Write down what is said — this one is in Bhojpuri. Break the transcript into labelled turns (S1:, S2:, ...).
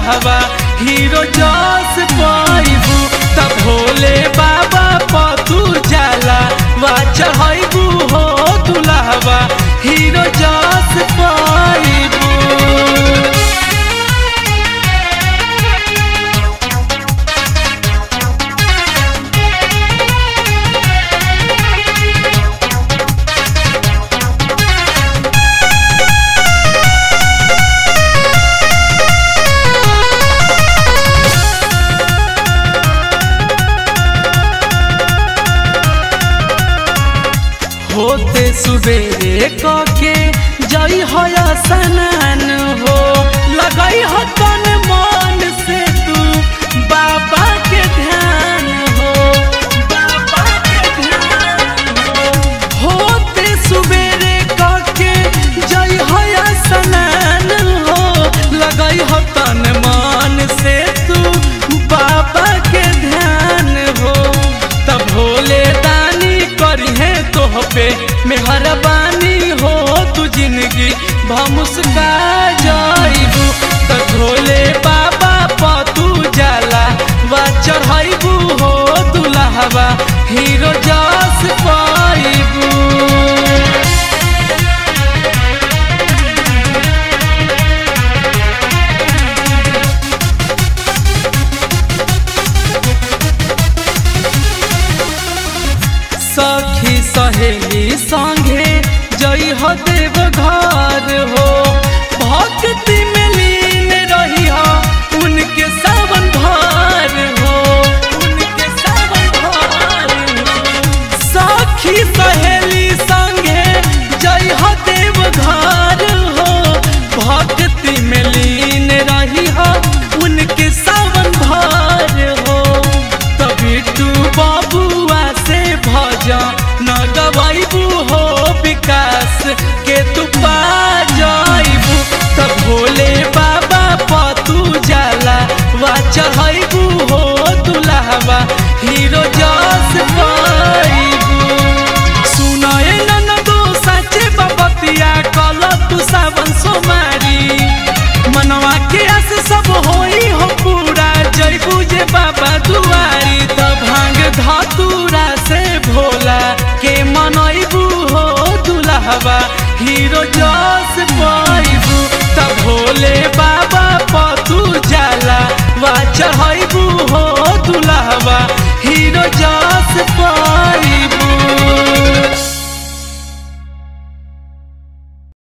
S1: दुल्हवा हीरो जस पाइबू तब भोले बाबा पतू जाला वा चढ़ाइबू हो दुल्हवा हीरो जस पाइबू होते सुबेरे कके जई हो स्नान हो लगई हो तन मन से तू बाबा के ध्यान हो बाबा के ध्यान हो होते सुबेरे कके जई हो स्नान हो लगई हो तन मन से तू बाबा के ध्यान हो तब भोले दानी करिहे तोह पे मेहरबानी हो तू जिंदगी भमुस्का जाइबू त भोले बाबा पतू जाला वा चढ़ाइबू हो दुल्हवा हीरो जस पाइबू सखी सहेली संगे जई हो देव घर हो भक्ति में लीन रही हो उनके सावन भर हो उनके सावन भर हो सखी सहेली संगे जई हो देव घर हो भक्ति में लीन रही हो उनके सावन भर हो तभी तू बाबुआ से भजा न गवाइबू हो विकास के तू पा